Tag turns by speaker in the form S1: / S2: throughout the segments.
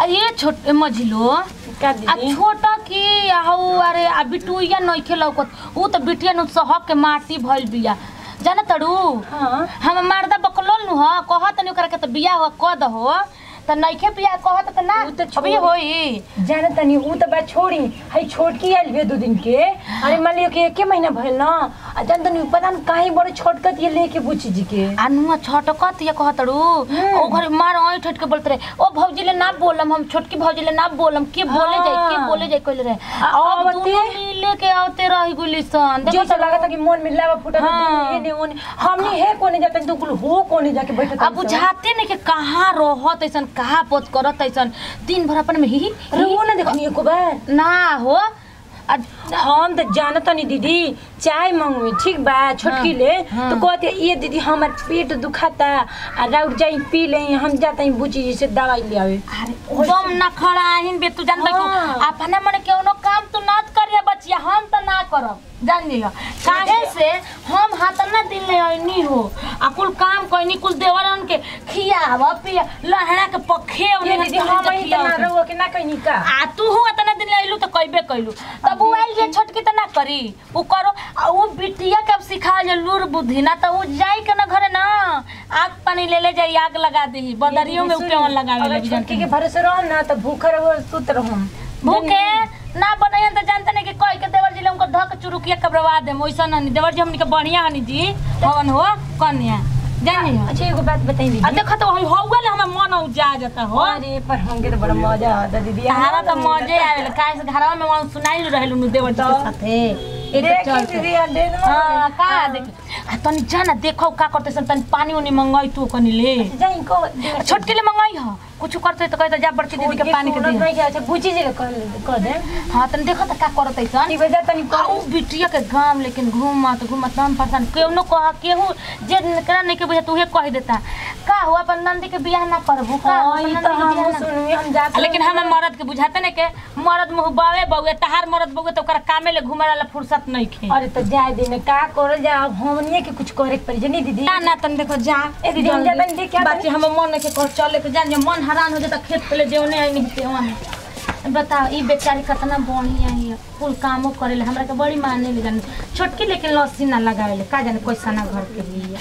S1: आ ये छोट मझिलो
S2: का
S1: आ
S2: दीदी
S1: छोटा की हऊ अरे आ बिटुइया नइखे लौकत ऊ त बिटिया नु सहक के माटी भइल बिया जाना तड़ू
S2: हाँ
S1: हम मर्दा बकलोल नु ह कहत नहीं ओकरा के त बिया हो क दहो त नइखे बिया कहत त ना
S2: ऊ त
S1: अभी
S2: छोड़-
S1: होई
S2: जाना तनी ऊ त बात छोड़ी हई छोटकी आइल बे दो दिन के अरे मान लियो कि एके महीना भइल ना आ जान तनी पता न काहे बड़े छोटकत ये लेके बुची जी के
S1: आ नुआ छटकत ये कहतड़ू ओ घर मार ओइ ठट के बोलत रहे ओ भौजी ले ना बोलम हम छोटकी भौजी ले ना बोलम के बोले जाई के
S2: हाँ।
S1: बोले जाई कहले रहे
S2: आ
S1: अब
S2: आवते?
S1: दोनों मिले के आवते रही गुली सन
S2: जो सब लागत कि मन में लावा फुटा तो
S1: हाँ।
S2: ये ने ओने हमनी है कोने जाते तो कुल हो कोने जाके बैठत
S1: अब बुझाते नहीं कि कहाँ रहत ऐसन कहाँ पोत करत ऐसन दिन भर अपन में ही ही-
S2: अरे वो ना देखनी एको बार
S1: ना हो आ
S2: हम तो जानत नहीं दीदी चाय मंगवी ठीक बा छोटकी ले
S1: हाँ।
S2: तो कहते ये दीदी हमार पेट दुखाता आ राउर जाई पी ले हम जाता ही बुची जी से दवाई ले आवे
S1: दम ना खड़ा आहिन बे तू जानता
S2: हाँ।
S1: कि अपने मने केनो काम तू ना करिया बचिया हम त ना करब जान लियो काहे से हम हाथ ना दिन ले आइनी हो आ कुल काम कइनी कुल देवरन के खियाव पिया लहरा के पखे
S2: ये दीदी हम ही तो ना रहुआ के ना कहनी का
S1: आ तू हूँ इतना दिन आइलू तो कइबे कइलू तब उ आइल जे छोटकी त ना करी उ करो आ उ बिटिया के अब सिखा जे लूर बुद्धि ना त उ जाई के ना घरे ना आग पानी ले ले जाई आग लगा देही बदरियों में उ केवन लगावे
S2: अगर
S1: लगी
S2: छोटकी के भरोसे रहो ना तो भूखा रहो सुत रहो
S1: भूखे ना बनायन त जानते नहीं कि कोई के देवर जी ले उनको धक चुरुकिया कबरवा दे वैसा नहीं देवर जी हमनी के बढ़िया हनी जी हवन हो कन्या जानी हो
S2: अच्छा एगो बात बताई
S1: आ
S2: दीदी
S1: देखो तो वही होगा ले हमें मन उजा जाता हो
S2: अरे पर हमके तो बड़ा मजा आता दीदी
S1: तारा तो मजे आवेल काहे से घरवा में वहाँ सुनाई रहलू नु देवर जी के साथे एक
S2: देखी
S1: चल
S2: दीदी अंडे
S1: हां का देख आ तनी जाना देखो का करते सन तनी पानी उनी मंगाई तू कनी ले
S2: जाई को
S1: छोटके ले मंगाई हो कुछ करते तो कहते जा बड़की दीदी के पानी के दे
S2: नहीं अच्छा बुची जी के कर कर दे
S1: हां तनी देखो त का करते सन
S2: ठीक बजा तनी
S1: आ उ बिटिया के गांव लेकिन घूमत घूमत हम परेशान केहू कह केहू जे नकरा नहीं के बुझे उहे कह देता का हुआ अपन नंदी के बियाह ना करबू का
S2: हां
S1: अपन
S2: ई
S1: नंदी
S2: तो
S1: के
S2: हम
S1: बियाह ना-
S2: सुनवी हम जात
S1: आ, लेकिन हम मर्द के बुझाते नहीं के मर्द मुंह बावे बउए तहार मर्द बउए तो ओकरा कामे ले घुमे वाला फुर्सत नहीं खे
S2: अरे तो जाए दिन का करल जा अब हमनिए के कुछ करे के पड़ी जनी दीदी
S1: ना ना तन देखो जा
S2: ए दीदी हम जाता नहीं देख क्या
S1: बाकी हम मन नहीं के कह चले के जान जे मन हैरान हो जाता खेत पे ले जेवने आई नहीं ते वहां बताओ ई बेचारी कितना बढ़िया है कुल कामो करेले हमरा के बड़ी माने ले जाने छोटकी लेकिन लस्सी ना लगावेले का जाने कैसा ना घर के लिए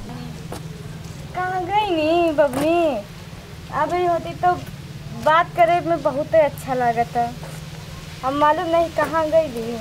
S3: कहाँ गई नी बबनी अभी होती तो बात करे में बहुत अच्छा लागता हम मालूम नहीं कहाँ गई ली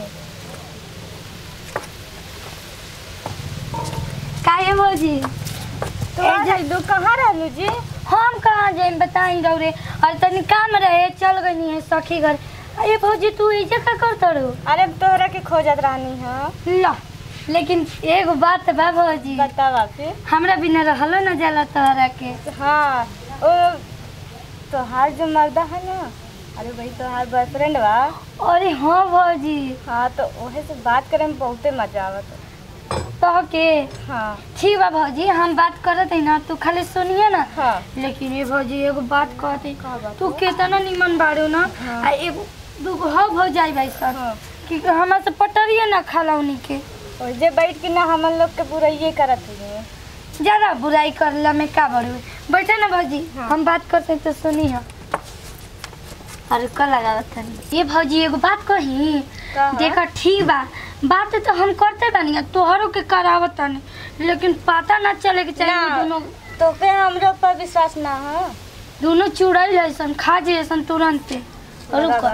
S4: काहे भौजी
S3: तो आ जाइलू कहाँ रहलू जी
S4: हम कहाँ जाए बताई रौरे और तनी काम रहे चल गई है सखी घर अरे भौजी तू ऐसे का कर तड़ू
S3: अरे तोहरा के खोजत रहनी है
S4: ला लेकिन एगो बात बा भौजी
S3: बतावा फिर
S4: हमरा बिना रहलो न जाला तोहरा के
S3: हाँ ओ तोहार जो मर्दा है ना अरे भाई तोहार बॉयफ्रेंड बा
S4: अरे हाँ भौजी
S3: हाँ तो ओहे से बात करे में बहुते मजा आवत
S4: तो के
S3: हाँ
S4: ठीक बा भौजी हम बात करत है ना तू खाली सुनिए ना
S3: हाँ
S4: लेकिन ये भौजी एगो बात कहते
S3: का बात
S4: तू केतना निमन बाड़ू ना
S3: हाँ।
S4: आ एगो दूगो हो भौजाई भाई सर
S3: हाँ
S4: कि हमरा से पटरिए ना खाला उनी के
S3: और जे बैठ के ना हमन लोग के पूरा ये करत हुए
S4: ज्यादा बुराई करला में का बड़ू बैठे ना भौजी
S3: हाँ।
S4: हम बात करते हैं तो सुनी हम अरे का लगावत तनी ये भौजी एगो बात कही
S3: का?
S4: देखा ठीक बा बात तो हम करते बानी तोहरों के करावत तनी लेकिन पता ना चले के चाहिए
S3: ना।
S4: दोनों
S3: तो फिर हमरो पर विश्वास ना है
S4: दोनों चुड़ैल जैसन खा जैसन तुरंते रुको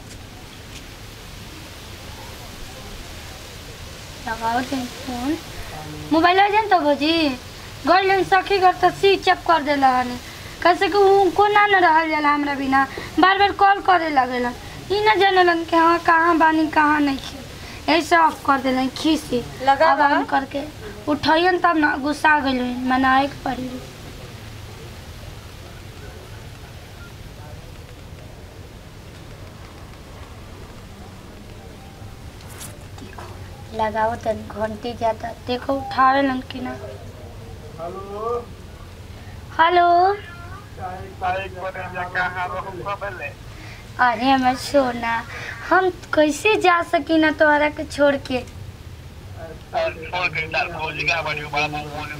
S4: लगाओ ते फोन मोबाइल आ जान तो भौजी घर लेन सखी घर तो स्विच ऑफ कर देला हनी कैसे कि उनको ना न रहल जाला हमरा बिना बार बार कॉल करे लगेला ई ना जानेलन कि हाँ कहाँ बानी कहाँ नहीं खे ऐसे ऑफ कर देलन खीसी
S3: लगा
S4: अब
S3: बा?
S4: ऑन करके उठाइयन तब ना गुस्सा गइल मनाए के पड़ी लगाओ तन घंटी जाता देखो उठा रहे कि ना हेलो अरे हमर सोना हम कैसे जा सकी ना तोहरा के छोड़ के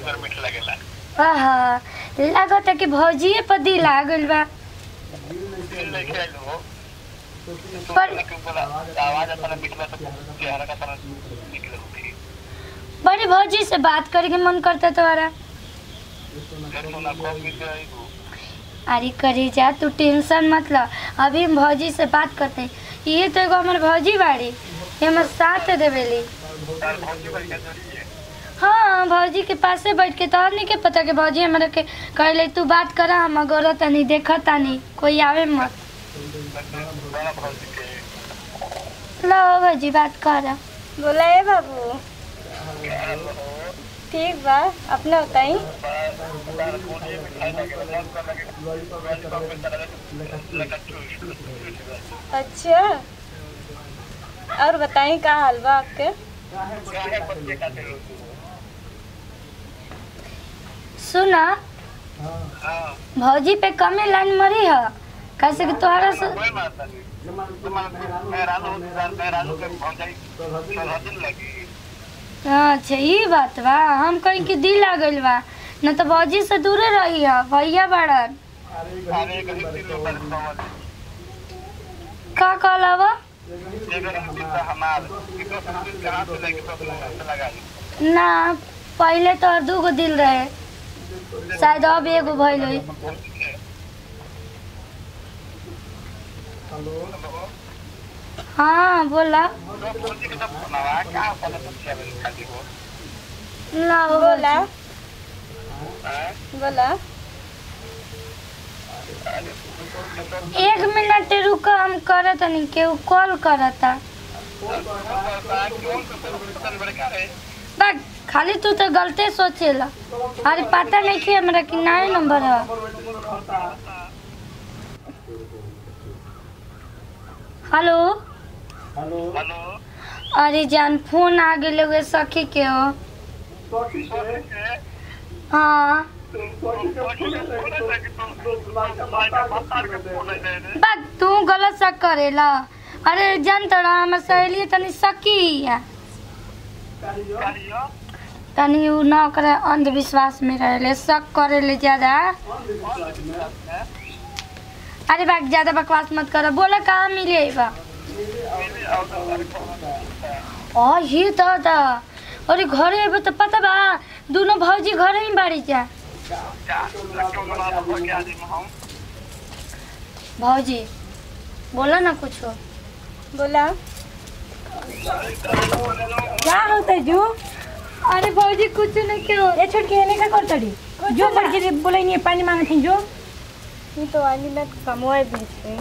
S4: आहा लागत है कि भौजिए पर दिल आ गइल बा पर बड़ी भौजी से बात करे के मन करता तुम्हारा अरे करी जा तू टेंशन मत ल अभी हम भौजी से बात करते हैं। ये तो एगो हमार भौजी बाड़ी ये हमार साथ देवेली हाँ भौजी के पासे बैठ के तो और नहीं के पता कि भौजी हमारे के कहले तू बात करा हम गोरा तनी देखा तानी कोई आवे मत लो भौजी बात करा
S3: बोला ए बाबू ठीक बा अपने बताई अच्छा और बताई का हाल बा आपके
S4: सुना भौजी पे कमे लाइन मरी है कैसे कि तोहरा से अच्छा ये बात बा हम कहीं के दिल आ गइल बा न तो भौजी से दूरे रही है भैया बड़न का कहला बा ना पहले तो दू गो दिल रहे शायद अब एगो भइल होई हाँ बोला ना
S3: बोला बोला
S4: एक मिनट रुक हम करत नहीं केहू कॉल करता बस खाली तू तो गलते सोचेला अरे पता नहीं कि हमरा कि नया नंबर है हेलो अरे जान फोन आ गेल एगो सखी के हो हाँ बस तू गलत शक करेला अरे जान तोरा हमर सहेली तनी सकी है तनी उ न करे अंधविश्वास में रहेले शक करेले ज्यादा अरे बाक ज्यादा बकवास मत कर बोला कहाँ मिले बा ओ ये दादा अरे घरे अबे तो पता बा दोनों भौजी घरे ही बाड़ी जा भौजी बोला ना कुछ
S3: बोला
S2: क्या होता है जो
S4: अरे भौजी कुछ नहीं क्यों
S2: ये छोड़ के एने का कर तड़ी जो बढ़ के बोले नहीं पानी मांगे थी जो
S3: ये तो वाली मैं कमवाए भेज रही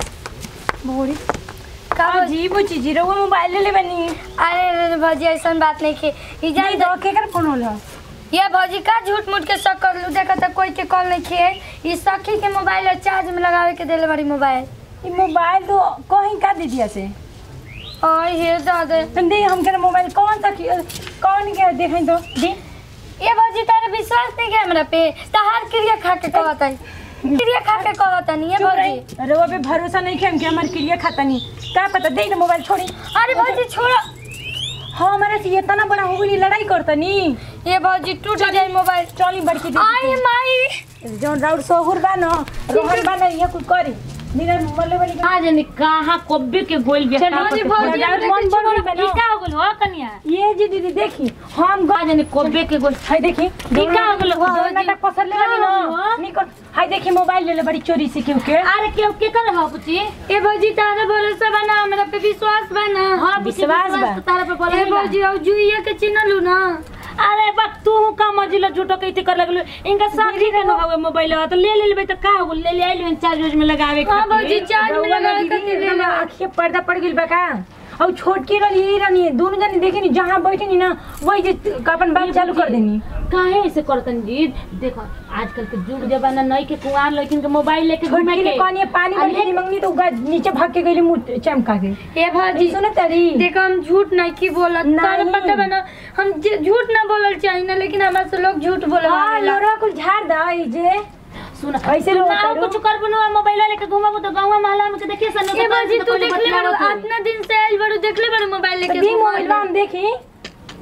S2: बोड़ी
S4: का
S2: का जी बुची जी रहुआ मोबाइल ले ले बनी
S4: अरे अरे भौजी ऐसा बात नहीं की ई
S2: नहीं
S4: जान
S2: दो के कर फोन होला
S4: ये भौजी का झूठ मूठ के शक कर लू देखा तो कोई के कॉल नहीं किए ई सखी के मोबाइल है चार्ज में लगावे के देले बड़ी मोबाइल
S2: ये मोबाइल तो कहीं का दे दिया से
S4: और ये दादा
S2: दे हम के मोबाइल कौन सा की- कौन के देखें तो दे
S4: ये भौजी तारे विश्वास नहीं के हमरा पे तहार क्रिया खा के कहत है क्रिया खा के कहत नहीं ये
S2: चुप
S4: भौजी
S2: रही रहुआ पे भरोसा नहीं किया हम के हमारे क्रिया खाता नहीं का पता दे ना मोबाइल छोड़ी
S4: अरे भौजी छोड़ो
S2: हाँ हमारे से इतना बड़ा हो गई लड़ाई करता नहीं
S4: ये भौजी टूट जाए मोबाइल
S2: चली बड़की दे
S4: आई माई
S2: जौन राउर सोहुर बा न रोहन बा न ये कुछ करी बिना मल्ले वाली
S1: आज नहीं कहाँ कब्बे के गोल बे
S2: चल,
S1: का
S2: भौजी,
S1: पता-
S2: भौजी,
S1: राउर
S2: हमरा
S1: मन
S2: के
S1: बढ़
S2: छोड़
S1: गइल बा,
S2: बना।
S1: ई का हो गेल हो कनिया
S2: ये जी दीदी देखी हम
S1: आज नहीं कब्बे के गोल
S2: हाय देखी
S1: ई का हो गेल हो
S2: नाटक पसर ले लगी न निकल हाय देखी मोबाइल ले ले बड़ी चोरी से क्यों के
S1: अरे के के कर हो पुची
S4: ये भौजी तारे भरोसा बना हमरा पे विश्वास बना
S1: हां
S2: विश्वास बा।
S1: तारा पे बोला
S4: ये भौजी अब जुइया के चिन्हलू ना
S1: अरे बा तू का मजिलो झूठो कइते कर लगलो इनका साथी के न हवे मोबाइल तो ले ले लेबे तो का हो ले ले आइलो चार्ज वार्ज में लगावे
S4: हाँ
S1: खातिर।
S4: भौजी चार्ज में लगा के दे
S2: ना आँखिए पर्दा पड़ गइल बा का और छोटकी रही यही रहनी दोनों जनी देखी नी जहाँ बैठी नी ना वही जे अपन बात चालू कर देनी
S1: काहे ऐसे करतन जी देखो आजकल के युग जमाना नहीं के कुंवार लेकिन के मोबाइल लेके घूमे
S2: छोटकी
S1: के
S2: ने कहनी पानी
S1: अरे,
S2: बड़ी मंगनी तो उगा नीचे भाग के गई मुंह चमका के
S4: ये भौजी
S2: सुनो तरी
S4: देखो हम झूठ नहीं की बोलत तारे
S2: नहीं।
S4: पता बना हम जे- झूठ ना बोलल चाहिए ना लेकिन हमारे से लोग झूठ बोले
S2: हाँ लोरा कुल झाड़ दा ई जे
S1: सुन
S2: ऐसे
S1: तू
S2: लोग
S1: ना
S2: करो।
S1: कुछ कर बनो मोबाइल लेके घूमबो तो गांव महल्ला में के देखिए सन
S4: ये भौजी तू देख ले बड़ू इतना दिन से आइल बड़ू देख ले बड़ी मोबाइल लेके
S2: दी
S4: घूमल
S2: मोबाइल हम देखी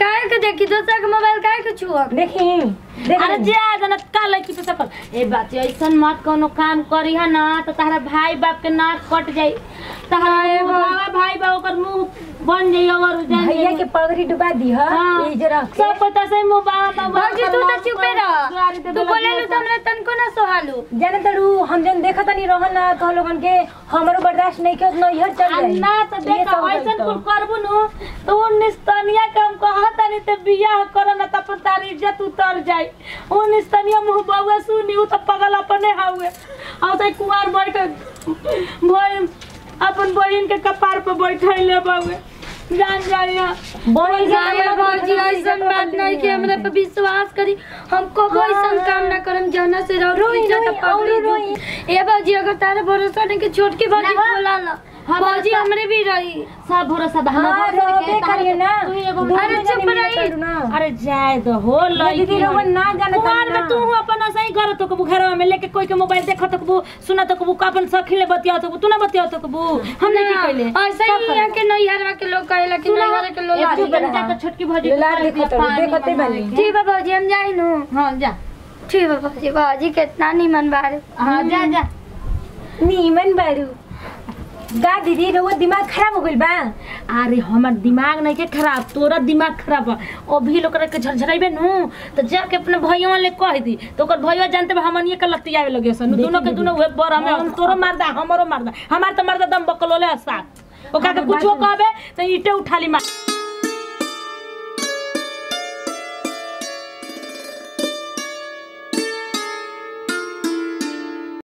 S4: काहे के देखी दोसर के मोबाइल काहे के छुआ
S2: देखी
S1: अरे
S2: देखी
S1: जे आदन का लड़की पे सफल ए बात ऐसन मत कोनो काम करी है ना तो तारा भाई बाप के नाक कट जाई तारा बाबा भाई बाप ओकर मुंह बन जाई और जान
S2: भैया
S1: जाई।
S2: के पगड़ी डुबा दी है
S1: हाँ।
S2: ये जरा
S1: सब पता से मुंह बाबा बाबा
S4: भौजी तू तो चुपे रह तू बोलेलू तो हमरा तनको ना सोहालू
S2: जाने तड़ू हम जन देखत नहीं रहन ना तो लोगन के हमरो बर्दाश्त नहीं के उतना इहर चल
S1: आ
S2: जाई
S1: ना तो
S2: ये
S1: देख
S2: सब
S1: ऐसन
S2: गलत
S1: कुल करबू नु तो वो निस्तनिया के हम कहत नहीं तो बियाह कर ना त अपन तारी इज्जत उतर जाई वो निस्तनिया मुंह बाबा सुनी उ तो पगल अपने हाउए और तो कुमार बैठ भोई अपन बहिन के कपार पे बैठैले बाबू जान जाइया
S2: बड़ी
S4: जाए भौजी ऐसन बात नहीं कि हमरा पे विश्वास करी हम कबो ऐसन काम ना करम जौना से रहो
S2: रोई,
S4: इज्जत
S2: रोई,
S4: पकड़ी
S2: औरो रोई।
S4: दी। ए भौजी अगर तारा भरोसा नहीं कि छोटकी भौजी
S1: ना।
S4: बोला ना
S1: हाँ,
S4: भौजी
S1: भरोसा-
S4: हमरे भी रही
S1: सब भरोसा बा
S2: हाँ,
S1: हमरा भरोसा
S2: रहबे
S1: के, तहरा
S2: करिए ना।
S1: तू एगो
S2: दूर
S4: अरे
S2: में
S4: चुप
S2: जाने मिले
S4: रही।
S2: तड़ू ना।
S1: अरे जाए तो हो लड़की
S2: दीदी रउआ ना जानत
S1: कुमार
S2: ना।
S1: में तू अपन सही कर तो कबू घरवा में लेके कोई के मोबाइल देखत तो कबू सुना तो कबू अपन सखी ले बतिया तो तू ना बतिया तो कबू हम नहीं की कहले
S4: ऐसे ही यहाँ के नैहरवा के लोग कहेला कि नैहर के लोग
S1: एक
S4: आदि
S1: चुप
S4: बना।
S1: जा छोटकी भौजी के
S2: लाल
S1: कर दिया
S2: देखत
S1: पानी
S2: देखते
S1: मंगावे
S2: बनी।
S1: के।
S4: ठीक है भौजी हम जाई नु
S1: हाँ जा
S4: ठीक है भौजी भौजी कितना निमन बारे
S1: हाँ जा जा
S2: नीमन बारू गा दीदी रउआ दिमाग खराब हो गइल बा
S1: अरे हमार दिमाग नहीं के खराब तोरा दिमाग खराब बा अभी लोग के झरझराइबे नु तो जाके अपने भैया ले कह दी तो ओकर भैया जानते बा हमनिए के लतियावे लगे सन दोनों के दोनों उहे बर हमें तोरो मारदा हमरो मारदा हमार तो मारदा दम बकलोले साथ ओका के कुछो कहबे तो ईटे उठा ली मार